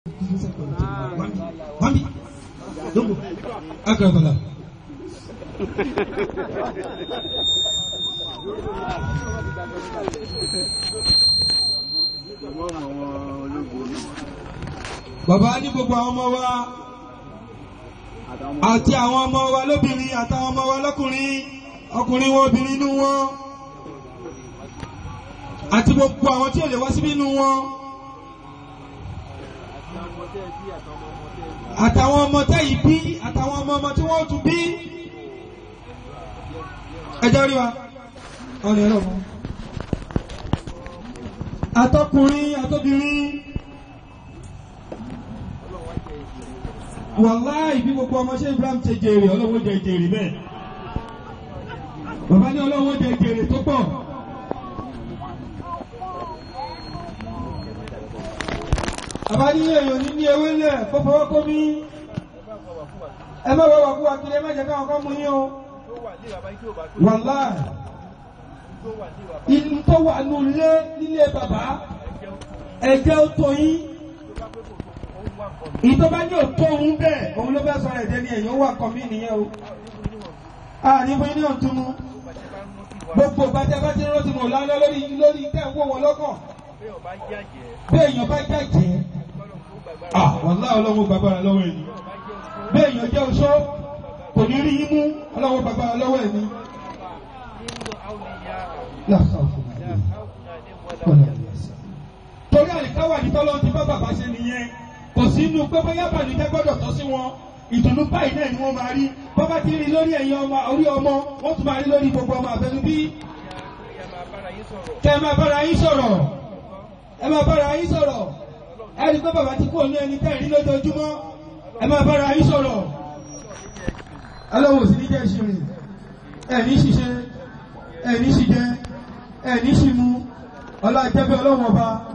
Mami, lungu, akabala. Bàbá ní gbogbo àwọn ọmọ wa àti àwọn ọmọ wa lóbìnrin àtàwọn ọmọ wa lọ́kùnrin ọkùnrin wọn obìnrin inú wọn àti gbogbo àwọn tí ò lè wá síbí inú wọn àtàwọn ọmọ tẹ́ yìí bí àtàwọn ọmọ ọmọ tí wọ́n tún bí ẹjọ́ rí wa ọ̀nà ẹ̀rọ mọ́ àtọkùnrin àtọbìnrin wàláì bí gbogbo ọmọ ṣe Ibrahim ṣe jèrè ọlọ́wọ́ jẹ jèrè bẹ́ẹ̀ bàbá ní ọlọ́wọ́ jẹ jèrè tó pọ̀ bàbá ní èèyàn ní ní ewé lẹ̀ kó fọwọ́ kó mi ẹ má wá wà kú wa kiri ẹ má jẹ káwọn kan mú yín o wàláì inú tó wà nù lé nílé bàbá ẹ̀jẹ̀ ó tó yín ìtọ́ba ní òtó òun bẹ́ẹ̀ òun ló fẹ́ sọ̀rọ̀ ẹ̀jẹ̀ ní ẹ̀yìn ó wà kọ́ mí nìyẹn o àníbọ̀ ní ọ̀túnú gbogbo ìbàjẹ́ bá ti rántí mọ̀ lálẹ́ lórí lórí tẹ́ ń wò wọ́n lọ́kàn bí èèyàn bá jàjẹ́ wàlá ọlọ́wọ́ gbàgbára lọ́wọ́ ẹni bí èèyàn jẹ́ oṣó kò ní rí yín mú ọlọ́wọ́ gbàgbára lọ́wọ́ ẹni. torí àlìkáwà ní tọ́lọ́ ti bá bàbá ṣe nìyẹn kò sí inú pé bóyá bàlùjẹ́ gbọ́dọ̀ tọ́ sí wọn ìdùnnú báyìí náà ni wọ́n máa rí bọ́bá ti rí lórí ẹ̀yin ọmọ orí ọmọ wọ́n tún máa rí lórí gbogbo ọmọ àbẹnú bí. kẹ́ ẹ máa bára yín sọ̀rọ̀ ẹ máa bára yín sọ̀rọ̀ ẹ rí pé bàbá ti kú òní ẹni tẹ́ ẹ̀ rí lójoojúmọ́ ẹ máa bára yín sọ̀rọ̀. ọlọ́wọ́ sì ní jẹ́ ìṣirin ẹ̀ ní ṣiṣẹ́ ẹ̀ ní ṣìjẹ́ ẹ̀ ní ṣìmú ọlá ìjẹ́bẹ́ ọlọ́wọ́ ọba